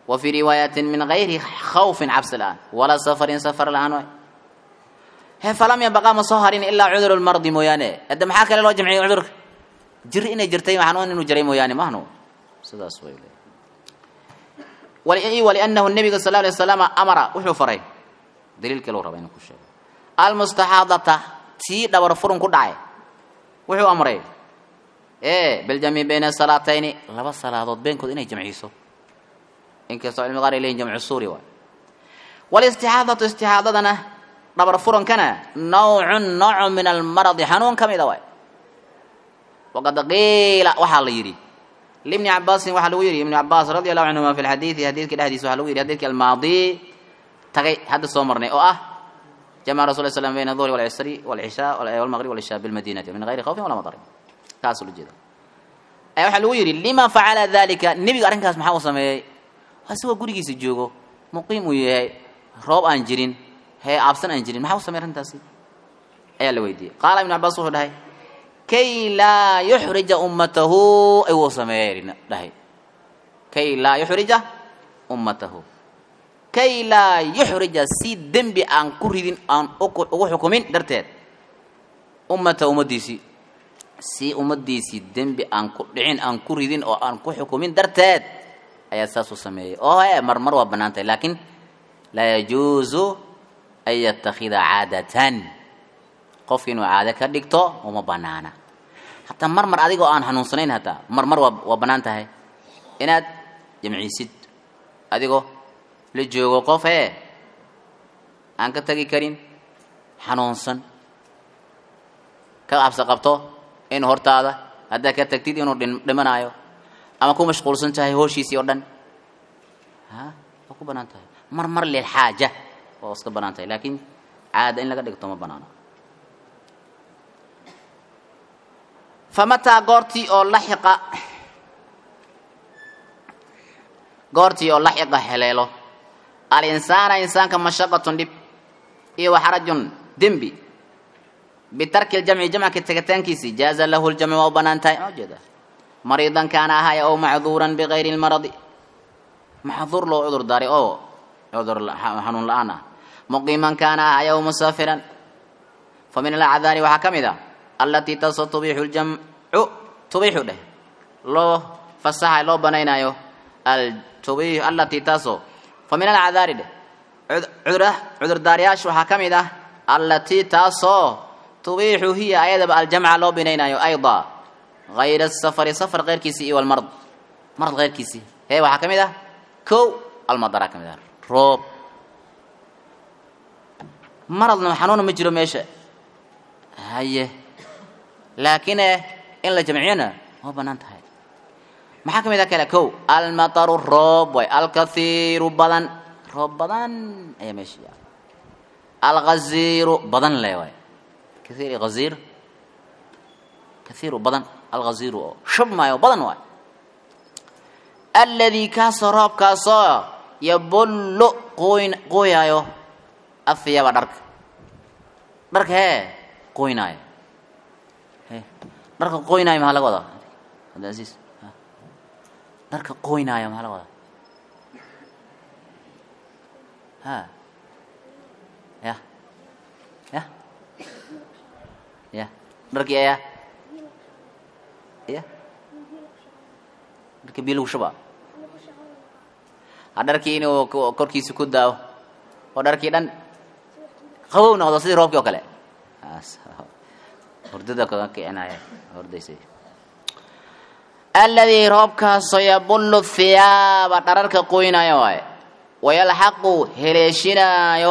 wa fii riwaayatin min gayri khawfin cabsi la-aan walaa safarin safar la-aan waay he falam yabaqaa ma soo harin ilaa cuduru lmardi mooyaane hadda maxaa kale loo jamciyay cudurka jiri inay jirtay xanuun inuu jiray mooyaane mahnu sidaas way leeyahay waliannahu nabiga sal alay wasalam amara wuxuu faray daliil kaleu raba inuu ku sheego almustaxaadata tii dhabar furun ku dhacay wuxuu amray e biljamci bayna salaatayni laba salaadood beenkood inay jamciso inkastoo cilmi qaar ay leyihin jamcu suuri waay walistixaadatu istixaadadana dhabar furankana nawcun noocu min almaradi xanuun ka mida waay waqad qiila waxaa la yidhi libni cabaasin waxaa lagu yidhi ibni cabaas radi allahu canhuma fi lxadiidi xadiidka dhexdiisa waxaa lagu yidhi xadiidki almaadi tagay hadda soo marnay oo ah jamaca rasul slam bayna duhri walcisri walcishaa walmaqrib walishaa bilmadinati min gayri khawfin walaa madarin kaas ula jeeda ayaa waxaa lagu yidhi lima facala dalika nebiga arrinkaas maxaa uu sameeyey asigoo gurigiisa joogo muqiim uu yahay roob aan jirin hee aabsan aan jirin maxaa u samey arrintaasi ayaa la weydiiyey qaala ibnu cabaas wuxuu dhahay kay laa yuxrija ummatahu ayuu sameeyey dhahay kay laa yuxrija ummatahu kay laa yuxrija si dembi aan ku ridin aan ugu xukumin darteed ummata ummaddiisii si ummaddiisii dembi aan ku dhicin aan ku ridin oo aan ku xukumin darteed ayaa saas u sameeyey oo e marmar waa bannaan tahay laakiin laa yajuusu an yattakhida caadatan qofki inuu caado ka dhigto uma banaana hataa mar mar adigoo aan hanuunsanayn hataa mar mar waa waa bannaan tahay inaad jamciisid adigoo la joogo qof ee aan ka tagi karin xanuunsan ka cabsi qabto inuu hortaada haddaad ka tagtid inuu dhimanaayo ama ku mashquulsan tahay hooshiisii oo dhan ha waa ku bannaan tahay mar mar lilxaaja waa iska bannaan tahay laakiin caada in laga dhigto ma bannaano famataa goortii oo laxiqa goortii oo laxiqa heleelo alinsaana insaanka mashaqatun dhib iyo waxarajun dembi bitarki ljamci jamcka tegitaankiisii jaaza lahu ljamcu waa u bannaan tahay ma ujeeda mariidan kaana ahaaya ow macduuran bigayri lmaradi maxduur loo cudur daaray oo cudur xanuun la-aan ah muqiiman kaana ahaaya ow musaafiran fa min alacdaari waxaa ka mid ah allatii taasoo tubiixu ljamcu tubiixu dheh loo fasaxay loo banaynaayo altubi allatii taasoo fa min alacdaari dheh cudurdaaryaasha waxaa ka mid ah allatii taasoo tubiixu hiya ayadaba aljamca loo binaynaayo ayda hayra safari safar keyrkiisii iyo walmarad marad keyrkiisii hee waxaa ka mid ah kow almadara ka mid ah roob maradna xanuuna ma jiro meesha haye laakiin eh in la jamciyona waa bannaan tahay maxaa ka mid ah kale kow almataru roob way alkathiiru badan roob badan ayaa meesha yaala alghaziiru badan le waay kathiir iyo ghaziir kathiiru badan alghaziiru oo shub maayo badan waay alladii kaasoo roobkaasoo yabullu qoyn qoyaayo ahiyaaba dharka dharka hee qoynaayo he dharka qoynaayo maxaa laga wadaa cabdiaziiz dharka qoynaayo maxaa laga wadaa ha ya ya ya dharkii ayaa ya dharkii biyo lagu shubaa ha dharkii inuu korkiisa ku daawo oo dharkii dhan qabow noqdo sidii roobkii oo kale hurdada kaga kicinaya hordaysay alladii roobkaasoo yabullu thiyaaba dhararka qoynaayo waaye wayalxaqu heleeshinaayo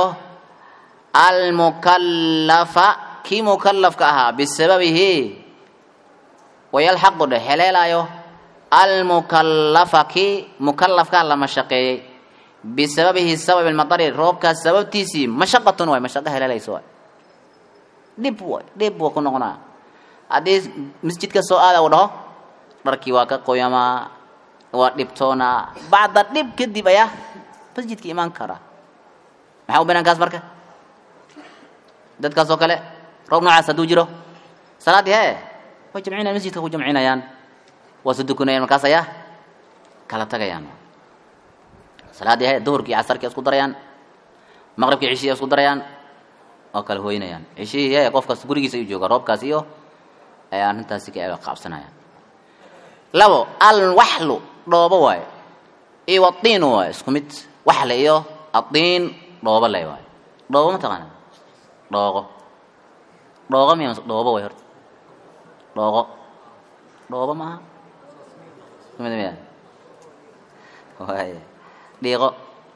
almukallafa kii mukallafka ahaa bisababihi wayalxaqu dhe heleelaayo almukallafa kii mukallafkaa la mashaqeeyey bisababihi sababi lmatari roobkaas sababtiisii mashaqatun waay mashaqo heleelayso waay dhib waay dhib waa ku noqonaa haddii masjidka soo aada u dhaho dharkii waa ka qoyamaa waa dhibtoonaa bacda dhib kadib ayaa masjidka imaan karaa maxaa u banaan kaas marka dadkaas oo kale roob noocaas hadduu jiro salaaddii hee way jamcinayaan masjidka ku jamcinayaan waa su dukunayaan markaas ayaa kala tagayaan salaaddii he duhurkii iyo casarkii isku darayaan maqribkii cishihii isku darayaan oo kala hooynayaan cishihii he qofkaas gurigiisa ayuu jooga roobkaas iyo ay arrintaasi ka qaabsanayaan labo alwaxlu dhoobo waayo iyo wadiinu waayo isku mid waxle iyo adiin dhoobo le waayo dhoobo ma taqaana dhooqo dhooqo miya mase dhoobo way horta dhooqo dhoobo maaha mid miya waaya dhiiqo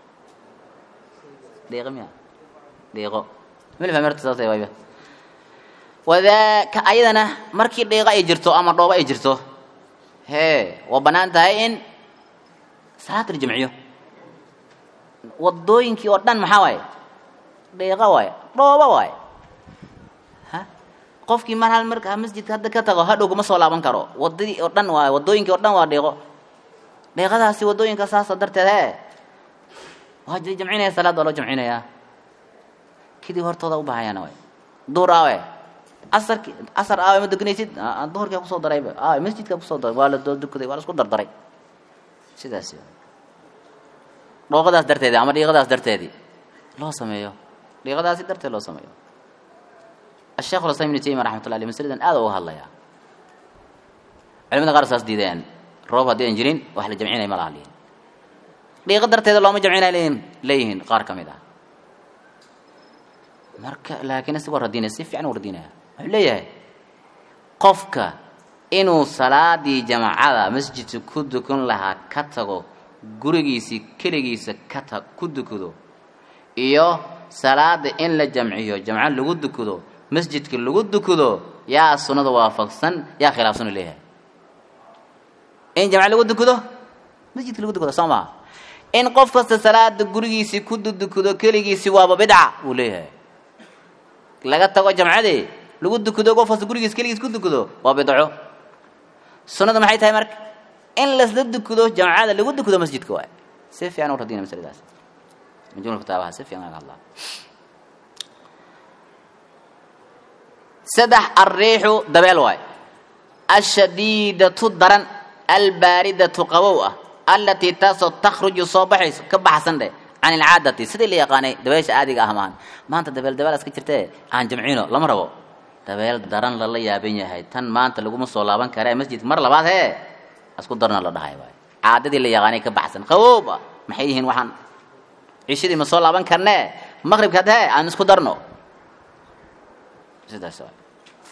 dhiiqo miya dhiiqo mil fahmi horta saasay wayba wadaaka ayadana markii dhiiqo ay jirto ama dhoobo ay jirto hee waa bannaan tahay in salaad la jamciyo wadooyinkii oo dhan maxaa waaye dhiiqo waaye dhoobo waaye ha qofkii mar hal marka masjidka hadda ka tago hadhow kuma soo laaban karo wadadii oo dhan waaye wadooyinkii oo dhan waa dhiiqo dhiiqadaasi wadooyinka saasa darteed hee waa la jamcinaya salaad waa loo jamcinayaa kidii hortooda u bahayaana waay duhur aawe asarki asar aawe ma dukanaysid duhurkaa kusoo darayba aawe masjidkaa kusoo daray waa la doo dukaday waa la isku dardaray sidaasi dhooqadaas darteedi ama dhiiqadaas darteedii loo sameeyo dhiiqadaasi darteed loo sameeyo asheekh ulislam ibnu taymiya raxmatullah aleh masaladan aad uga hadlayaa culimada qaar saas diideen roob haddii aan jirin wax la jamcinaya ma laha lihin dhiiqo darteeda looma jamcinay leeyihin leeyihiin qaar ka mid ah marka laakiin isagoo radinaya si fiican u radinaya wuxuu leeyahay qofka inuu salaadii jamacada masjidka ku dukan lahaa ka tago gurigiisii keligiisa ka ta ku dukado iyo salaada in la jamciyo jamco lagu dukado masjidka lagu dukado yaa sunnada waafaqsan yaa khilaafsan u leeyahay in jamco lagu dukado masjidka lagu dukado soo maha in qof kasta salaada gurigiisii ku dudukado keligiisii waaba bidca buu leeyahay laga tago jamcadii lagu dukado qof kasta gurigiis keligiis ku dukado waa bidco sunnada maxay tahay marka in lasla dukado jamcada lagu dukado masjidka waay si fiican u radina masaladaas majmuul kitaabaha si fiican laga hadlaa saddex alriixu dabeel waay ashadiidatu daran albaaridatu qabow ah allatii taasoo takhruju soo baxayso ka baxsan dheh can ilcaadati sidii la yaqaanay dabeesha aadiga ah maahan maanta dabeel dabeel iska jirtee aan jamcino lama rabo dabeel daran lala yaaban yahay tan maanta laguma soo laaban kare masjidka mar labaad hee isku darna la dhahay waay caadadii la yaqaanay ka baxsan qaboob ah maxay yihiin waxaan cishadii ma soo laaban karnee maqribka hadda hee aan isku darno sidaas waay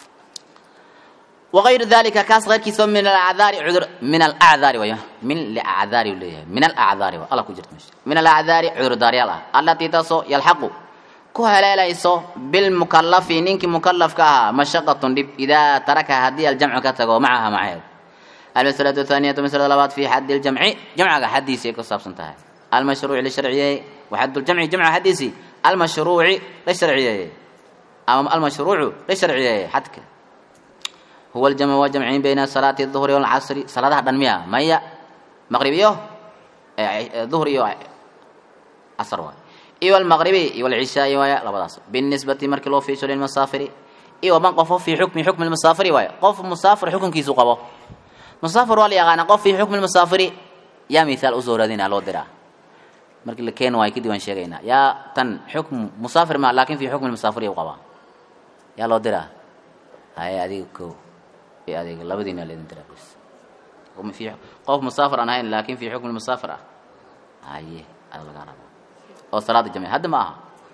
وغير ذلك كاس غير كيسو من الأعذار عذر من الأعذار ويا من الأعذار ولا من الأعذار الله كجرت مش من الأعذار عذر داري الله التي تصو يلحق كوها لا يسو بالمكلف نينك مكلف كها مشقة دب إذا ترك هذه الجمع كتغو معها معه المسألة الثانية مسألة الأبات في حد الجمع جمع حديثي كصاب سنتها المشروع للشرعية وحد الجمع جمع حديثي المشروع للشرعية أما المشروع للشرعية حدك هو الجمع وجمعين بين صلاة الظهر والعصر صلاة دنمية مية مغربية ظهر يو عصر واي إيوة المغربي إيوة العشاء واي لبداس بالنسبة مرك لو في سوري المسافر إيوة من قف في حكم حكم المسافر واي قف مسافر حكم كيسو قبو مسافر والي أغانا قف في حكم المسافر يا مثال أزور هذين على درا مرك اللي كان واي كدي وان شيغينا يا تن حكم مسافر ما لكن في حكم المسافر يقبا يا لو درا هاي هذه كو adeeg labadiina leedin taraabis qofma fi qof musaafir aan ahayn laakiin fi xukm musaafir ah haye ada laga rabo oo salaada jamci hadda ma aha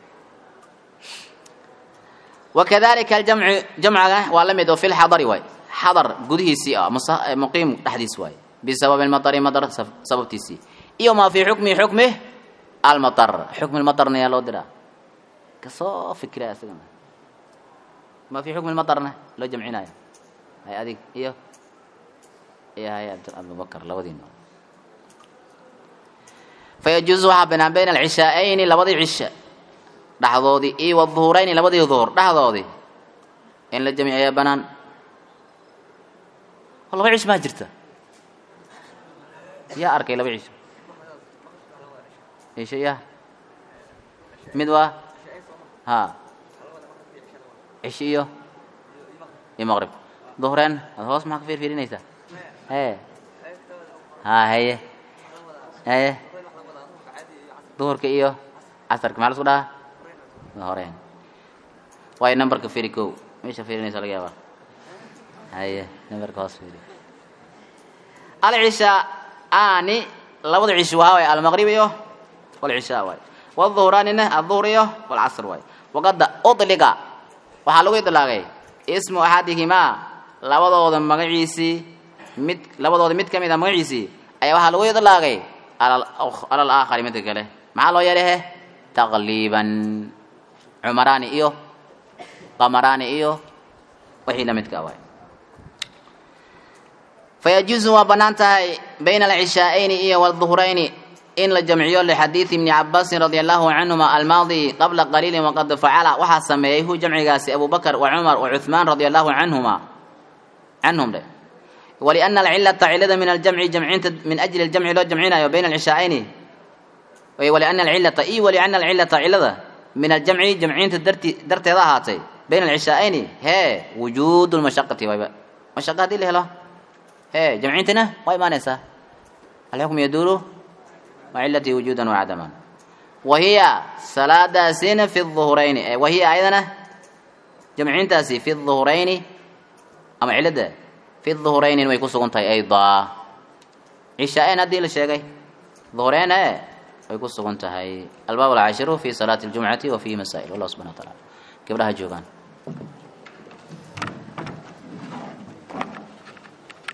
wakadalika aljamcu jamcaga waa la mid oo fi lxadari waay xadar gudihiisii ah muqiim dhexdiis waay bisababi lmatari matar sababtiisii iyo maa fi xukmi xukmi almatar xukmi lmatarna yaa loo diraa kasoo fikira isagana ma fi xukmi lmatarna loo jamcinayo hay adig iyo iyo hay abubakar labadiina fayajuuzu waxaa banaan bayna alcishaa'ayni labadii cisha dhexdoodii iyo waduhurayni labadii duhur dhexdoodii in la jamci ayaa banaan oo laba cish maa jirta yaa arkay laba cisho cisho ya mid waa ha cisho iyo iyo maqrib duhreen ad hoos maxaa ka fiirfiirinaysaa hee ha haye haye duhurka iyo casarka maxaa lasku dhahaa horeen waayo numberka firi ko meesha firinaysa laga yaabaa haye numberka hoos firi alcishaa aani labada cisho wahaa waay almaqrib iyo walcishaa waay wduhuraanina aduhur iyo walcasr waay waqada udliga waxaa lagu idlaaqay ismu axadihimaa labadooda magaciisii mid labadooda mid ka mid a magaciisii ayaa waxaa lagu idlaaqay ala alaakhari midka kale maxaa loo yeelay he taqliiban cumaraani iyo qamaraani iyo wixii la midka waay fayajuusu waa bannaan tahay bayna alcishaa'ayni iyo waalduhurayni in la jamciyo lixadiidi ibni cabaasin radia allahu canhuma almaadi qabla qaliilin waqad facala waxaa sameeyey hu jamcigaasi abu bakr wa cumar wa cuhmaan radia allahu canhuma canhum dhe waliana alcilata cilada min aljamci jamcinta min ajli aljamci loo jamcinayo bayna alcishaa'ayni waliana alcilata i waliana alcilata cilada min aljamci jamcinta darti darteeda ahaatay bayna alcishaa'ayni hee wujuudu lmashaqati wayba mashaqa hadii la helo hee jamcintina waa imaanaysaa alxukm yaduulu وعلتي وجودا وعدما وهي صلاة في الظهرين وهي أيضا جمعين تاسي في الظهرين أما علده في الظهرين ويكون سقنتي أيضا عشاء هدي للشيء ظهرين ويكون سقنتي الباب العاشر في صلاة الجمعة وفي مسائل والله سبحانه وتعالى كبرها جوغان